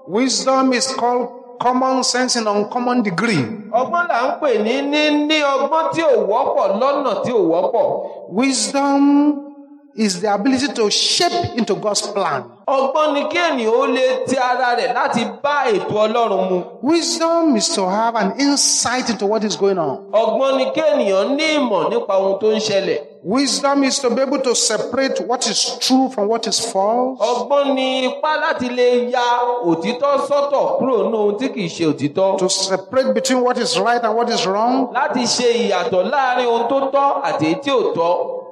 Wisdom is called common sense in uncommon degree. ọgbọ́n là ń pè ní níní ọgbọ́n tí ò wọ́pọ̀ lọ́nà tí ò wọ́pọ̀ Wisdom is the ability to shape into God's plan. ọgbọ́n ni kí ènìyàn ó lè ti ara rẹ̀ láti bá ètò ọlọ́run mu Wisdom is to have an insight into what is going on. ọgbọ́n ni kí ènìyàn ní ìmọ̀ nípa ohun tó ń ṣẹlẹ̀ Wisdom is to be able to separate what is true from what is false. ọgbọ́n ni ipá láti lè ya òtítọ́ sọ́tọ̀ kúrò nínú ohun tí kìí ṣe òtítọ́ To separate between what is right and what is wrong. láti ṣe ìyàtọ̀ láàrin ohun tó tọ́ àti èyí tí ò tọ́